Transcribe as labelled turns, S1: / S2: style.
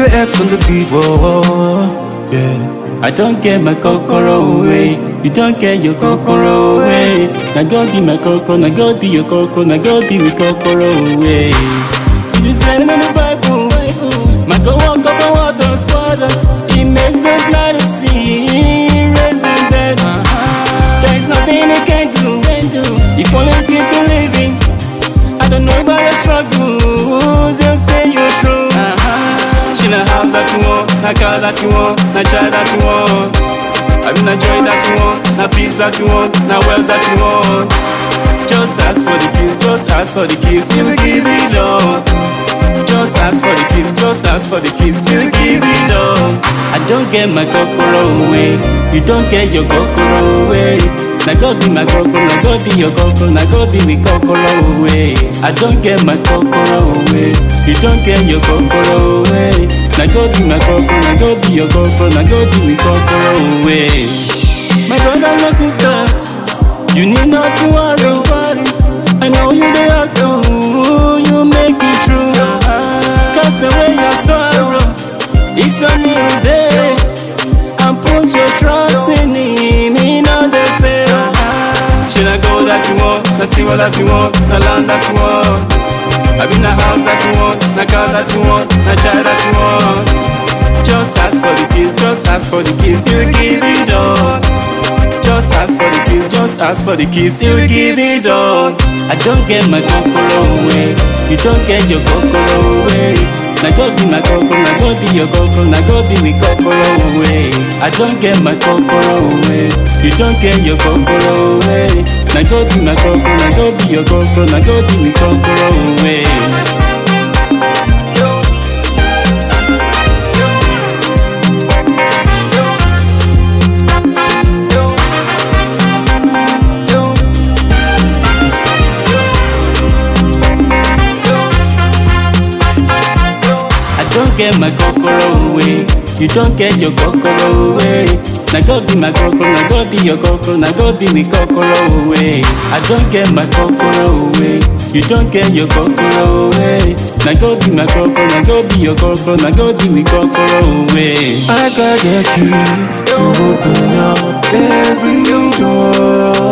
S1: the X on the beat, whoa, whoa, yeah.
S2: I don't get my kokoro away. You don't get your kokoro away. Now God be my kokoro, now God be your kokoro, now God be with kokoro away. It is written in the Bible. My God walk up on waters, waters. He makes the blind to see, raise the dead. There is nothing he can do. If only you keep believing. I don't know about your struggles. You say you're true. She na house that you want, na car that you want, na child that you want. I mean, na joy that you want, na peace that you want, na wealth that you want. Just ask for the keys, just ask for the keys, you will give it all. Just ask for the keys, just ask for the keys, you will give it all. I don't get my kokoro away, you don't get your kokoro away. Na God be my kokoro, na God be your kokoro, na God be with kokoro away. I don't get my kokoro away, you don't get your kokoro away. Na God be my kokoro, na God be your kokoro, na God be with kokoro away. My brothers and sisters, you need not to worry. I know you they hustle, you make it true. Cast away your sorrow, it's a new day. And put your trust in Him, He not the fail. Should I go that you want, the silver that you want, the land that you want? I mean the house that you want, the car that you want, the child that you want. Just ask for the keys, just ask for the keys, you give it all. Just ask for the keys, just ask for the keys, you give it all. I don't get my kokoro away, you don't get your kokoro away. Na God be my kokoro, na God be your kokoro, na God be with kokoro away. I don't get my kokoro away, you don't get your kokoro away. Na God be my kokoro, na God be your kokoro, na God be with kokoro away. I don't get my kokoro away. You don't get your kokoro away. Na God be my kokoro, na God be your kokoro, na God be with kokoro away. I don't get my kokoro away. You don't get your kokoro away. Na God be my kokoro, na God be your kokoro, na God be with kokoro away.
S1: I got the key to open up every door.